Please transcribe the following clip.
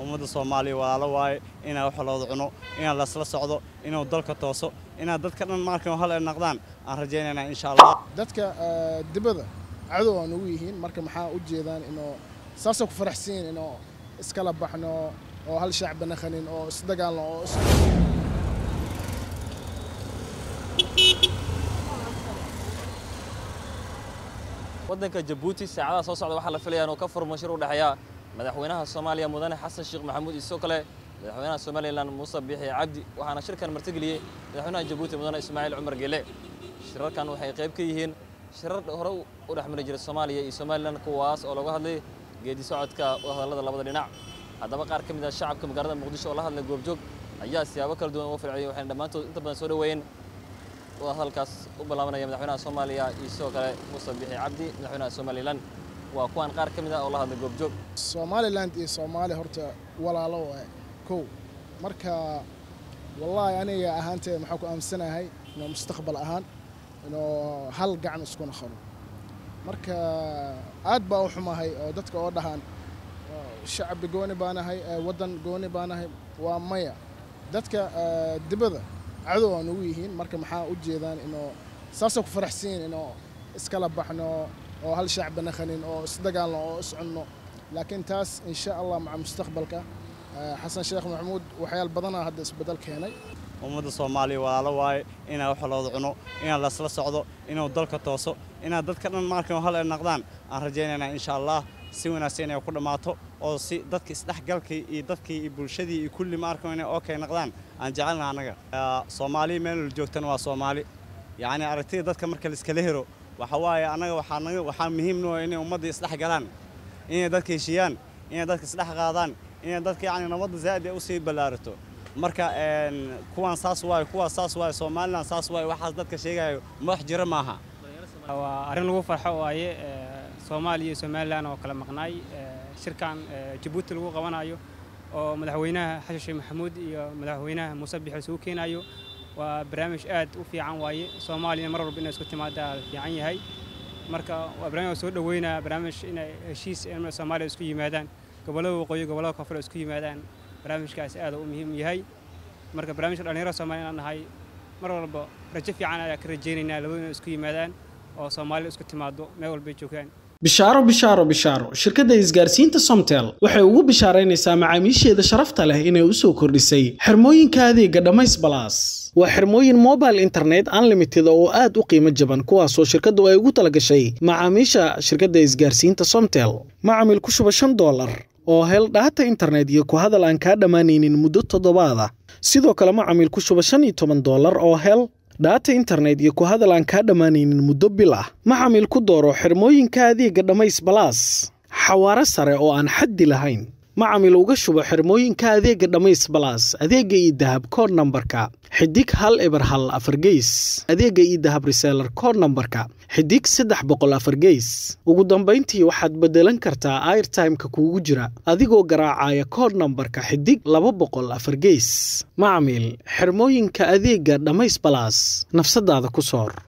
ummadda soomaaliya walaalo waaye inaa wax looda cuno inaa lasla socdo inuu dalka tooso inaa dadka dhan markan hal ay naqdaan aan rajaynaynaa insha allah dadka dibadda cadow aan ugu yihiin marka maxaa u jeedaan inuu saasoo ku faraxsan yihin inuu iskala baxno oo hal shacba naqanin oo isdagaalno oo is waddanka jabuuti saacadaha soo socda waxaa la filayaa inuu ka furmo shir u dhexeeya madaxweynaha soomaaliya mudane xasan sheekh maxamuud iyo sidoo kale madaxweynaha somalilan muuse biixi cabdi waxaana shirkan martigeliyey madaxweynaha jabuuti mudane ismaaciil cumar geele shirarkan waxay qayb ka yihiin shirar hore u dhex mari jiray soomaaliya iyo somalilan kuwaas oo laga hadlay geedi socodka hadallada labada dhinac haddaba qaar ka mid ah shacabka magaalada muqdisho oo la hadlay goobjoog ayaa siyaabo kala duwan uga falceliyay waxayna dhammaantood inta badan soo dhoweeyeen hadalkaas u ballaabanaya madaxweynaha soomaaliya iyo sidoo kale muuse biixi cabdi madaxweynaha somalilan waa kuwan qaar ka mid ah oo la hadlay goobjoog somaliland iyo soomaaliya horta walaalo waaye kow marka wallaahi aniga ahaantee maxaa ku aaminsanahay inuu mustaqbal ahaan inuu hal gacan isku naqano marka aad baa u xumahay oo dadka oo dhahaan shacbi gooni baanahay waddan gooni baanahay waa maya dadka dibadda cadow aan ugu yihiin marka maxaa u jeedaan inuu saasoo ku faraxsan yihin inuu iskala baxno oo hal shacba naqanin oo isdagaalno oo is cunno laakiin taas insha allah maca mustaqbalka xasan sheekh maxamuud waxyaal badanaa hadda isbedel keenay ummadda soomaaliya walaalo waaye inaa wax looda cuno inaa lasla socdo inuu dalka tooso inaa dadka dhan markan hal ay naqdaan aan rajaynaynaa insha allah si wanaagsan inay ku dhammaato oo si dadka isdhexgalkii iyo dadkii iyo bulshadii iyo kulli maarkan inay okay naqdaan aan jecelna annaga soomaaliya meel la joogtana waa soomaali yacni aragtida dadka marka la iskala hero waxa waaye annaga waxaa naga waxaa muhiim noo inay ummadda isdhex galaan inay dadka heshiiyaan inay dadka isdhex qaadaan inay dadka yacni nabadda zaa'id ay usii ballaarato marka kuwaan saas waaye kuwaas saas waaye somalilan saas waaye waxaas dadka sheegayo madax jira maaha waa arrin lagu farxo waaye soomaaliya iyo somalilan oo kala maqnaay shirkan jabuuti lagu qabanayo oo madaxweynaha xasan sheekh maxamuud iyo madaxweynaha muuse biixi isugu keenayo waa barnaamij aad u fiican waaye soomaaliya mar walba inay isku timaadaa fiican yahay marka waa barnaamij soo dhaweynaa barnaamij inay heshiis soomaaliya isku yimaadaan gobollada waqooyi gobollada koonfur isku yimaadaan barnaamijkaas aad u muhiim yahay marka barnaamijka dhallinyarada soomaaliya inaan nahay mar walba rajo fiican ayaa ka rajaynaynaa labadu inay isku yimaadaan oo soomaalida isku timaado meel walbay joogaan bishaaro bishaaro bishaaro shirkadda isgaarsiinta somtel waxay ugu bishaaraynaysaa macaamiisheeda sharafta leh inay u soo kordhisay xirmooyinka adeega dhammays balaas waa xirmooyin mobile internet unlimited oo aad u qiimo jaban kuwaasoo shirkaddu ay ugu talagashay macaamiisha shirkadda isgaarsiinta somtel macamil ku shuba shan doolar oo hel dhaata internet iyo ku hadal aan kaa dhammaanaynin muddo toddobaada sidoo kale macamil ku shuba shan iyo toban doolar oo hel dhaata internet iyo ku hadal aan kaa dhammaanaynin muddo bil ah macamil ku dooro xirmooyinka adeega dhammays balaas xawaaro sare oo aan xaddi lahayn macamil uga shubo xirmooyinka adeega dhammays balaas adeega iyo dahab kood nambarka xidig hal eber hal afar geys adeega iyo dahab reseelar kood nambarka xidig saddex boqol afar geys ugu dambayntii waxaad beddelan kartaa airtimeka kuugu jira adigoo garaacaya kood nambarka xidig laba boqol afar geys macamil xirmooyinka adeega dhammays balaas nafsadaada ku soor